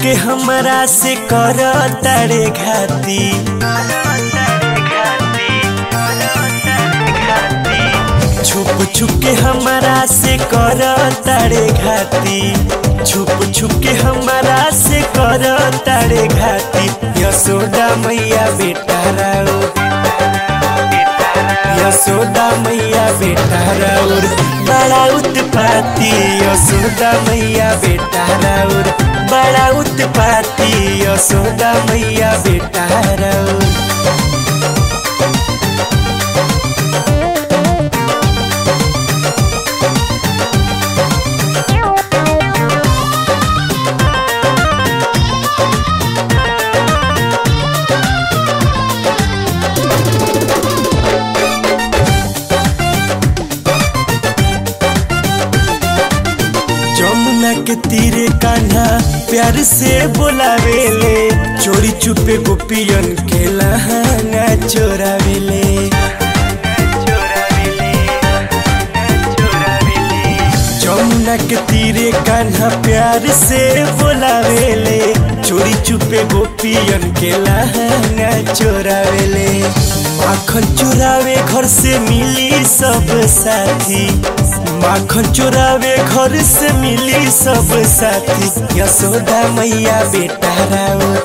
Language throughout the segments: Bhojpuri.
के हमरा से कर तारे घाती छुप छुप के हमरा से कर तारे घाती छुप छुप के हमरा से कर तारे घाती यशोदा मैया बेटा राउ यशोदा मैया बेटा राउर बड़ा उत्पाती यशोदा मैया बेटा राउर बड़ा उत्पाती यशोदा मैया बेटा राउर जमुना के तीरे कान्हा प्यार से बोलावेले चोरी चुपे गोपियन के लहंगा चोरावेले जमुना के तीरे कान्हा प्यार से बोलावेले चोरी चुपे गोपियन के लहंगा चोरावेले माखन चोरावे घर से मिली सब साथी माखन चोरावे घर से मिली सब साथी यशोदा मैया बेटा राउर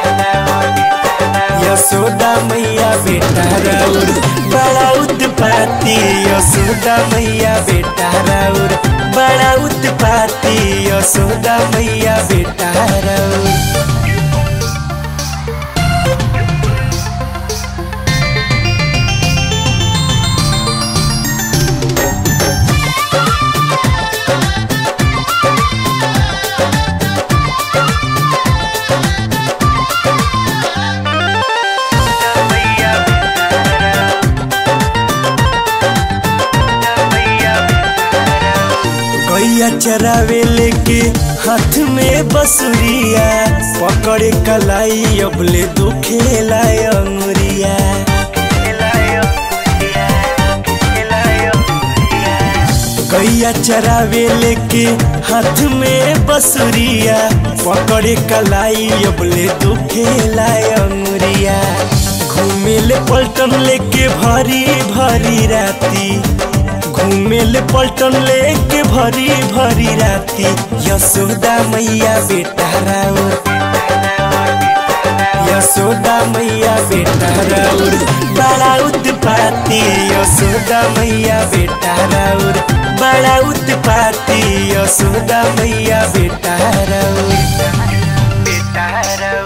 यशोदा मैया बेटा राउर बड़ा उत्पाती यशोदा मैया बेटा राउर बड़ा उत्पाती यशोदा मैया बेटा राउर गैया चरावे लेके हाथ में बसुरिया पकड़े कलाई अबले दुखेला अंगुरिया गैया चरावे लेके हाथ में बसुरिया पकड़े कलाई अबले दुखेला अंगुरिया घूमेले पलटन लेके भरी भरी राती घूमेले पलटन लेके भरी भरी राती यशोदा मैया बेटा राउर यशोदा मैया बेटा राउर बड़ा उत्पाती यशोदा मैया बेटा राउर बड़ा उत्पाती यशोदा मैया बेटा राउर बेटा राउर